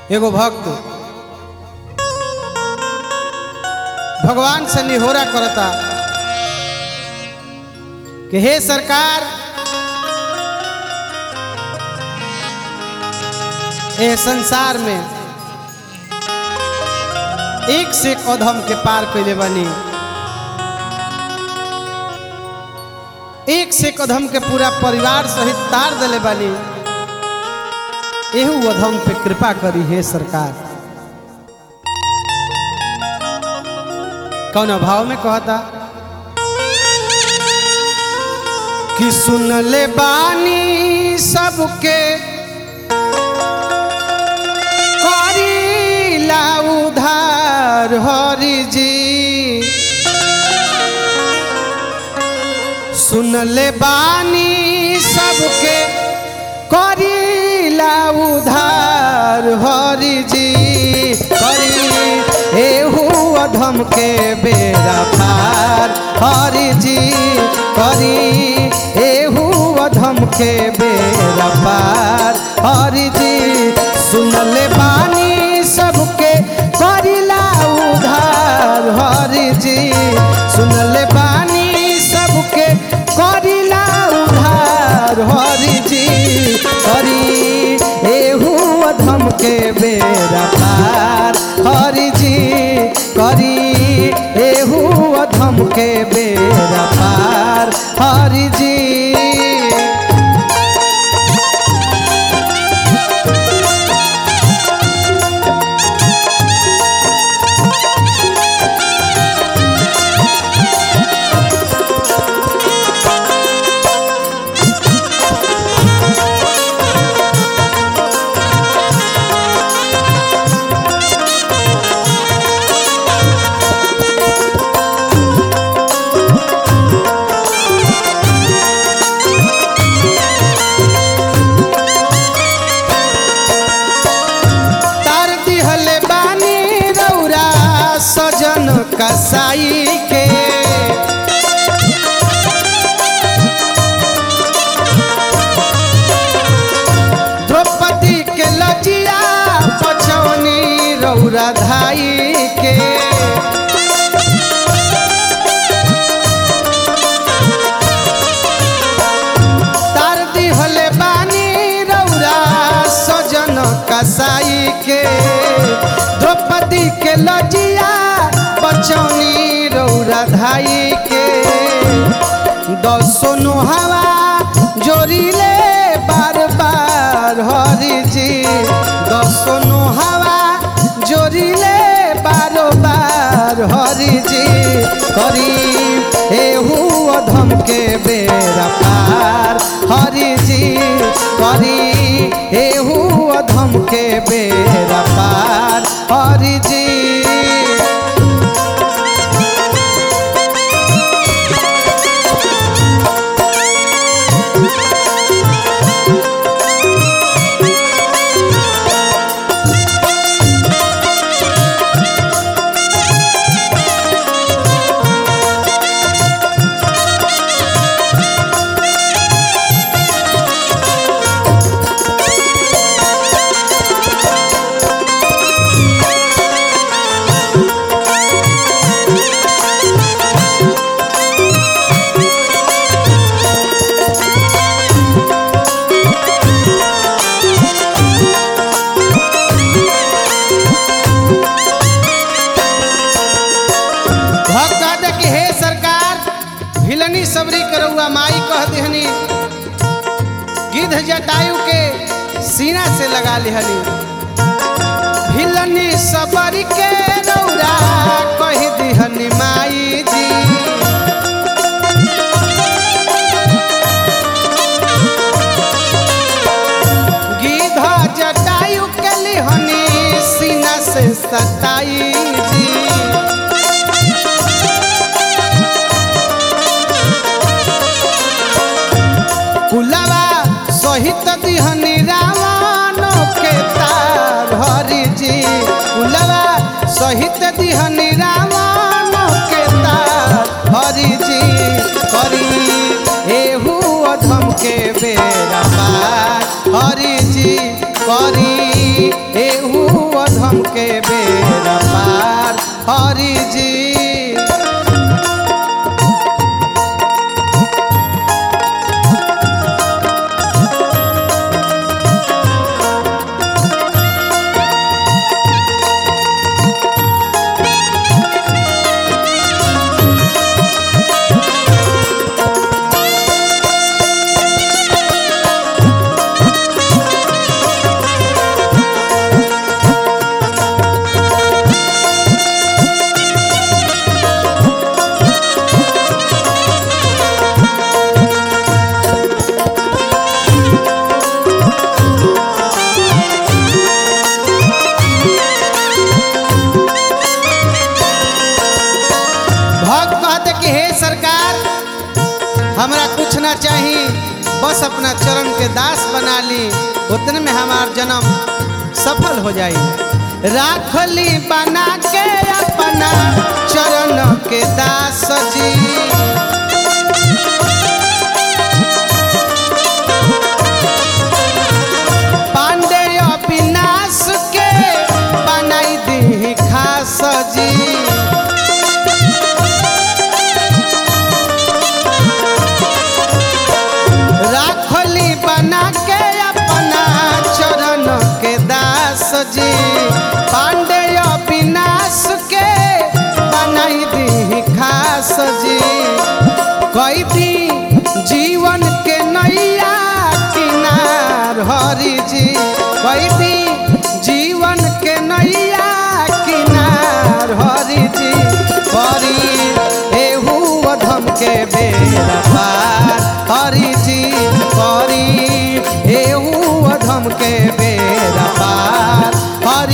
एगो भक्त भगवान से निहोरा करता कि हे सरकार ए संसार में एक से एक अधम के पार कैले बनी एक से एक अधम के पूरा परिवार सहित तार दिले बनी एहू अधम पे कृपा करी हे सरकार कौन अभाव में कहता कि सुन ले बानी सबके करीला उधार हरि जी सुन ले बानी सबके करीला उधार हरि जी करी एहू अधम के बेरा पार हरि जी करी एहू अधम के बेरा पार हरि जी सुन ले बानी सबके करीला उधार हरि जी सुन ले बानी सबके करीला उधार हरि जी हरि एहू अधम के बेरा पार हरि जी करी एहू अधम के बेरा पार हरि जी तार दिहले बानी रौरा सजन कसाई के द्रौपदी के लजिया पचौनी रौरा धाई के तार दिहले बानी रौरा सजन कसाई के द्रौपदी के लजिया बचौनी रौरा धाई के दसो हवा जोड़िले बार बार हरि जी दसो हवा जोड़िले बारो बार हरि जी करी एहू अधम के बेरा पार हरि जी करी एहू अधम के बेरा पार हरि जी भक्त कहते कि हे सरकार भिलनी सबरी करौआ माई कह दिहनी गिद्ध जटायु के सीना से लगा लिहनी भिलनी सबरी के रौरा कह दिहनी माई जी गिद्ध जटायु के लिहनी सीना से सताई जी कुलवा सहित दिहनी रावण के तार हरि जी कुलवा सहित दिहनी रावण के तार हरि जी करी एहू अधम के बेरा पार हरि जी करी एहू हरि जी भक्त कहते कि हे सरकार हमरा कुछ ना चाही बस अपना चरण के दास बना ली उतने में हमार जन्म सफल हो जाई राखली बना के अपना चरण के दास जी पांडे अविनाश के बनाई दी खास जी राखली बना के अपना चरण के दास जी पांडे विनाश के बनाई दी खास जी कई दी जीवन के नैया किनार हरि जी कई दी जीवन के नैया किनार हरि जी हरि एहू अधम के बेरा पार हरि जी हरि एहू अधम के बेरा पार हरि